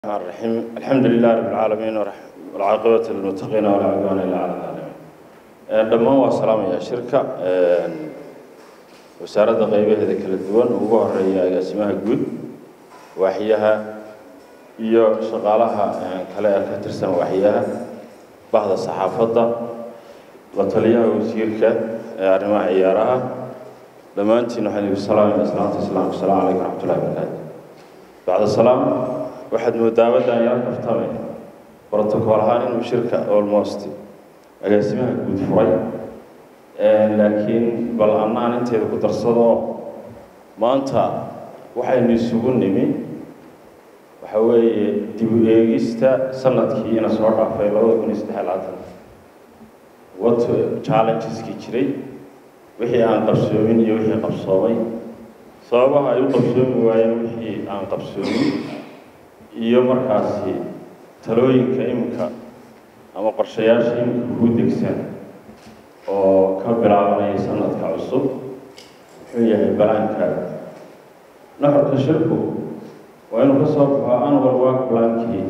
الرحمن الرحيم الحمد لله رب العالمين ورح- والعاقبة للمتقين ولا عدوان إلا على الظالمين Ee, dhammaan waa salaamaya shirka ee, wasaaradda qaybaheeda kala duwan ugu horeeya agaasimaha guud waaxyaha iyo shaqaalaha ee, kale ee ka tirsan waaxyaha bahda saxaafadda la taliyaha wasiirka ee arrimaha ciyaaraha dhammaantiin waxaan idinku salaamaya islaanta islaamka asalaamu calaykum raxmatullahi wabarakaatu bacda salaam waxaad moodaabadaan yala kaftamay brotocool ahaan inuu shirka almost agaasimaha guud furay laakiin bal annaan inteeda ku darsado maanta waxaynu isugu nimi waxa weeye dib u eegista sanadkiina soo dhaafay labada kun iyo saddex iyo labaatan what challengeski jiray wixii aan qabsoomin iyo wixii qabsoomay sababaha ay u qabsoomi waayeen wixii aan qabsoomin iyo markaasi talooyinka iminka ama qorshayaasha iminka ku degsan oo ka bilaabanaya sanadka cusub muxuu yahay balaankaaga nuxurka shirku waa inuu ka soo baxo anwar work plankii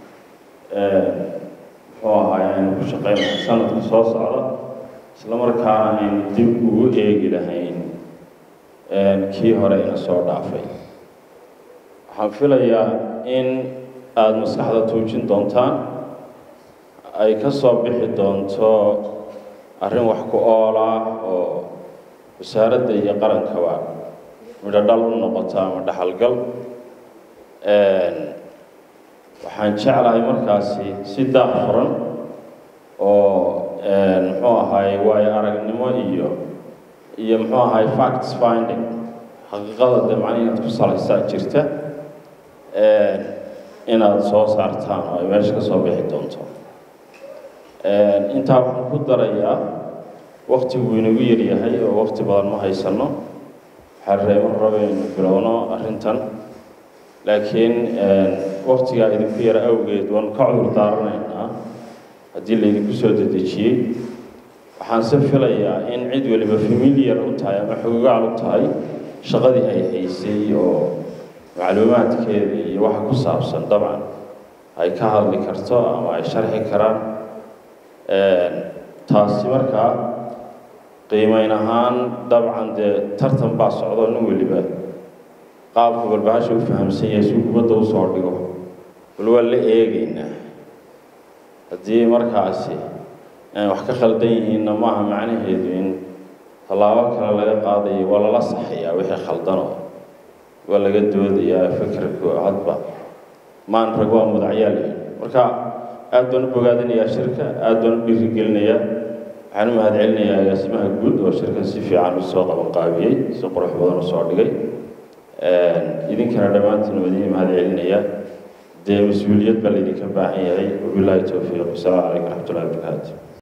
muxuu ahaay aynu ku shaqeynaya sanadka soo socda isla markaana aynu dib ugu eegi lahayn kii hore ina soo dhaafay waxaan filayaa in aada maskaxda tuujin doontaan ay ka soo bixi doonto arrin wax ku ool ah oo wasaaradda iyo qarankaba midho dhal u noqoto ama dhaxalgal waxaan jeclahay markaasi si daaq furan oo muxuu ahaay waayo aragnimo iyo iyo muxuu ahaay facts finding xaqiiqada dee macna inaad ku salaysaa jirta inaad soo saartaan oo ay meesha ka soo bixi doonto intaa waxaan ku darayaa waktigu inagu yaryahay oo wakti badan ma haysano waxaan reebo rabaynu bilowno arrintan laakiin waktigaa idinku yara awgeed waanu ka cudur daaranaynaa haddii laydinku soo dedejiyey waxaanse filayaa in cid waliba familiar u tahay ama xogogaal u tahay shaqadii ay haysay oo macluumaadkeeda iyo waxa ku saabsan dabcan ay ka hadli karto ama ay sharxi karaan taasi markaa qiimeyn ahaan dabcan dee tartan baa socdo nin weliba qaabku balbahasha u fahamsan yahay si kubadda usoo dhigo bal waa la eegaynaa haddii markaasi wax ka khaldan yihiinna maaha macnaheedu in tallaabo kale laga qaadayo waa lala saxayaa wixii khaldanoo waa laga doodayaa fikirku hadba maan rag waa mudacyaal marka aad baan u bogaadinayaa shirka aad baan u dhiirigelinayaa waxaan u mahad celinayaa agaasimaha guud oo shirkan si fiican u soo qaban qaabiyey si qurux badan u soo dhigay idinkana dhammaantiin waa idiin mahad celinayaa dee mas-uuliyad baa laydinka baahan yahay wabilaahi towfiiq wasalaamu calaykum raxmatullahi wabarakaatu